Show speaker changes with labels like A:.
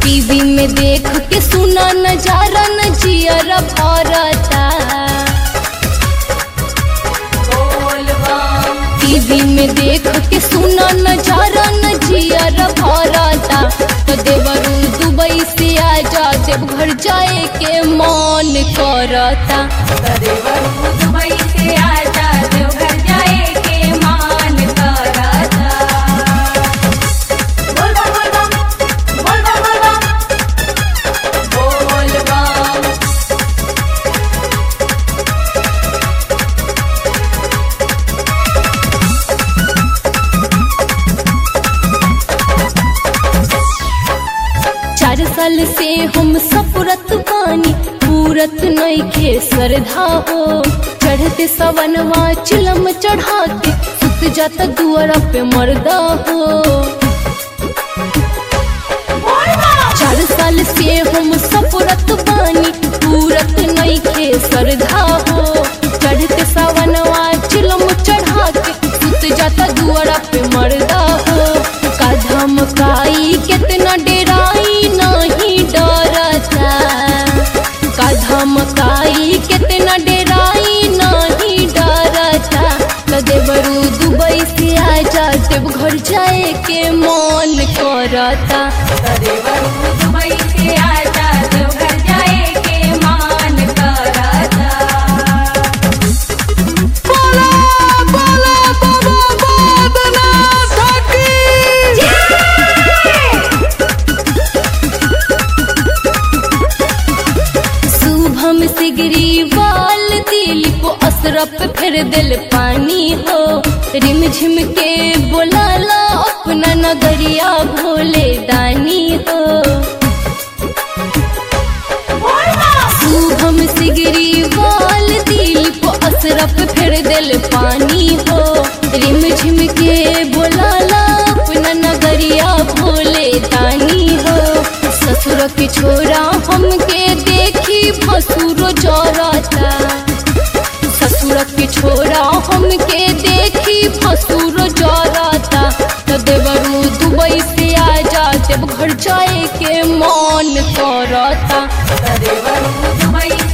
A: TV में देख के सुना नजारा न जियर भरता टीवी में देख के सुना नजारा न जियर भरता तो देवरू दुबई से आजा देवघर जाए के मन करता
B: दुबई से आजा देवघर जाए के मान करता बोल बम बोल बम बोल बम बोल बम बोल बम
A: चार साल से हम सपुरत पानी पूरत नईखे श्रद्धा हो चढ़ते सवनवा चिलम चढ़ा के सुत जाता दुआरा पे मर्दा हो चार साल से हम सपुरत पानी पूरत नईखे श्रद्धा हो चढ़ते सवनवा चिलम चढ़ा के सुत जाता दुआरा पे मर्दा हो का धमकाई कितना डेराई नहीं डरता का धमकाई कितना डेराई नहीं डरता तो देवरू दुबई से आजा देवघर जाए के मन करता
B: देवरू दुबई से आजा देवघर जाए के मान करता
A: शुभम सिगरी वाल दिलीप असरफ फिर दिल पानी हो रिम झिम के बोलाला अपना नगरिया भोले दानी हो शुभम सिगरी वाल दिलीप असरफ फिर दिल पानी हो रिम झिम के बोलाला अपना नगरिया भोले दानी हो ससुर के छोरा हमके देखी भसुरो जरता ससुर के छोरा हमके देखी भसुरो जरता तो देवरू दुबई से आजा देवघर जाए के मन करता
B: देवरू दुबई